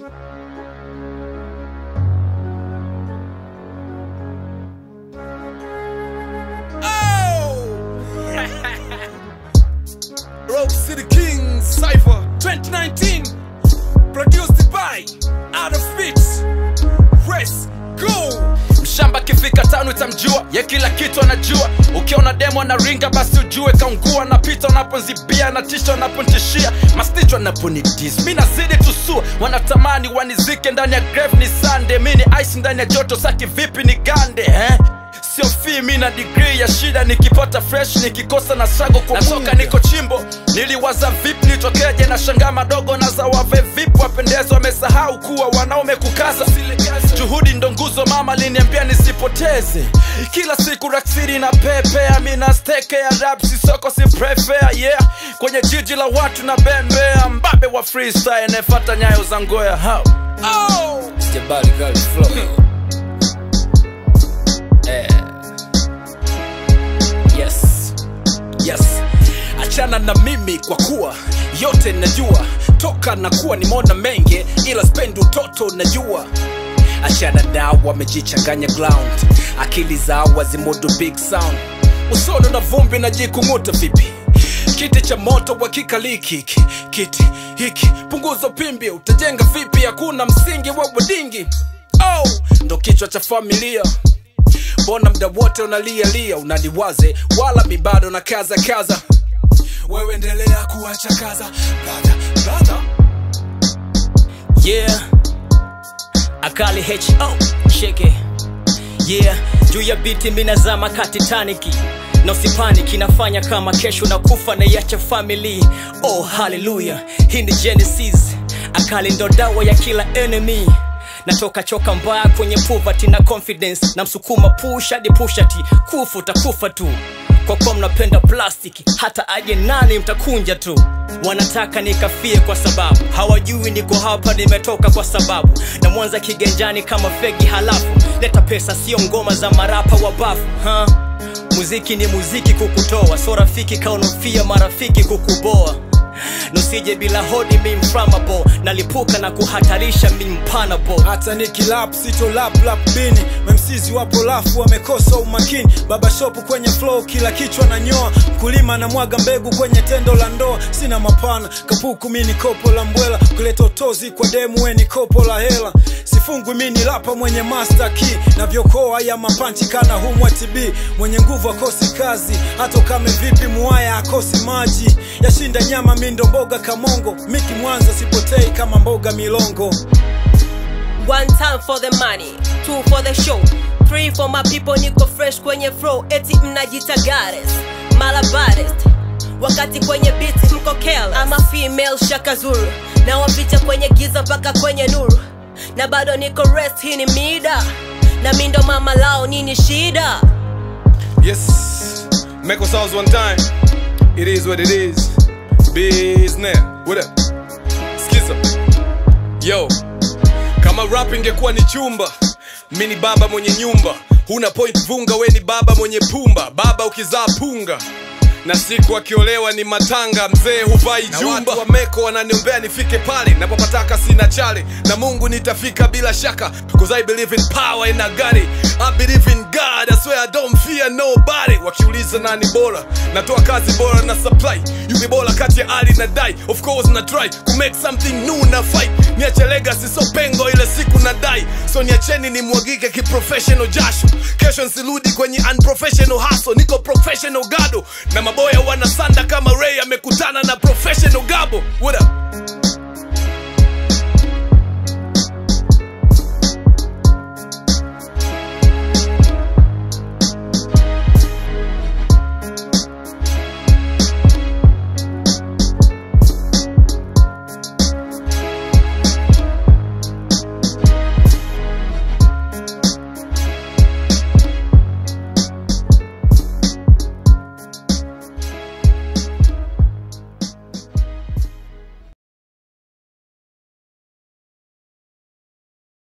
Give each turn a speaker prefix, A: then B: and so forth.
A: Rock City King Cypher 2019 Produced by Out of Fits Press Go
B: mshamba kifika tano itamjua ye kila kitu anajua ukiona demo na ringa basi ujue kaungua napita unaponzibia na tisha unapontishia mastichwa naponidis mi nazidi tusua wanatamani wanizike ndani ya grave ni sande mi ni ice ndani ya joto saki vipi ni gande eh? sio fii mi na digrii ya shida nikipata fresh nikikosa na sago kwa soka niko chimbo niliwaza vipi nitokeje na shangaa madogo na za wave vipi wapendezi wamesahau kuwa wanaume kukaza juhudi ndo nguzo mama liniambia nisipoteze kila siku raksiri na pepea mina steke ya rap sisoko si prefea yeah kwenye jiji la watu na bembea mbabe wa freestyle nefata nyayo za ngoya hao
A: Oh
B: Jabali Kali Flow. Eh. Yes. Yes. Achana na mimi kwa kuwa yote najua toka na kuwa nimeona mengi ila spendi utoto najua achana nao wamejichanganya ground akili zao wazimudu big sound usono na vumbi najikung'uta vipi kiti cha moto wakikaliki hiki kiti hiki punguza pimbi utajenga vipi hakuna msingi wa wadingi oh, ndo kichwa cha familia mbona mda wote unalialia unaniwaze wala mi bado na kaza kaza
A: Wewe endelea kuacha kaza Brother, brother
C: yeah akali ho sheke yeah juu ya biti minazama ka titaniki na usipaniki nafanya kama kesho na kufa na iacha family oh haleluya hii ni genesis akali ndo dawa ya kila enemy natoka choka mbaya kwenye poverty na confidence na msukuma push hadi pushati kufa utakufa tu kwa kuwa mnapenda plastiki hata aje nani mtakunja tu wanataka nikafie kwa sababu hawajui niko hapa nimetoka kwa sababu na mwanza kigenjani kama fegi halafu leta pesa sio ngoma za marapa wa bafu ha? muziki ni muziki kukutoa so rafiki kaunofia marafiki kukuboa nusije bila hodi mi mframable nalipuka na kuhatarisha mi mpanable
D: hata nikilap sito lap lap bini memsizi wapo lafu wamekosa umakini baba shopu kwenye flow kila kichwa na nyoa mkulima na mwaga mbegu kwenye tendo la ndoa sina mapana kapuku mini kopo la mbwela kuleta utozi kwa demu weni kopo la hela sifungwi mini lapa mwenye master key na vyokoa ya mapanchi kana humwa tb mwenye nguvu akosi kazi hata kame vipi muaya akosi maji yashinda nyama mindo mboga kamongo miki mwanza sipotei kama mboga milongo
E: One time for the money, two for the show, three for my people, niko fresh kwenye flow, eti mnajita goddess, malabarist wakati kwenye beat mko careless. I'm a female Shaka Zulu, na wapita kwenye giza mpaka kwenye nuru, na bado niko rest, hii ni mida, na mi ndo mama lao, nini shida?
A: Yes Meko Sounds one time It is what it is Business What up Skiza Yo Kama rap ingekuwa ni chumba Mi ni baba mwenye nyumba Huna point vunga we ni baba mwenye pumba Baba ukizaa punga na siku akiolewa ni matanga mzee huvai jumba watu wa meko wananiombea nifike pale napopataka sina chale na mungu nitafika bila shaka cause i believe in power in a got it. i believe in god i swear i don't fear nobody wakiuliza nani bora natoa kazi bora na supply yupi bora kati ya ali na dai of course na try to make something new na fight niache legacy so pengo ile siku na dai so niacheni nimwagike kiprofessional jasho kesho nsirudi kwenye unprofessional hustle niko professional gado na maboya wanasanda kama ray amekutana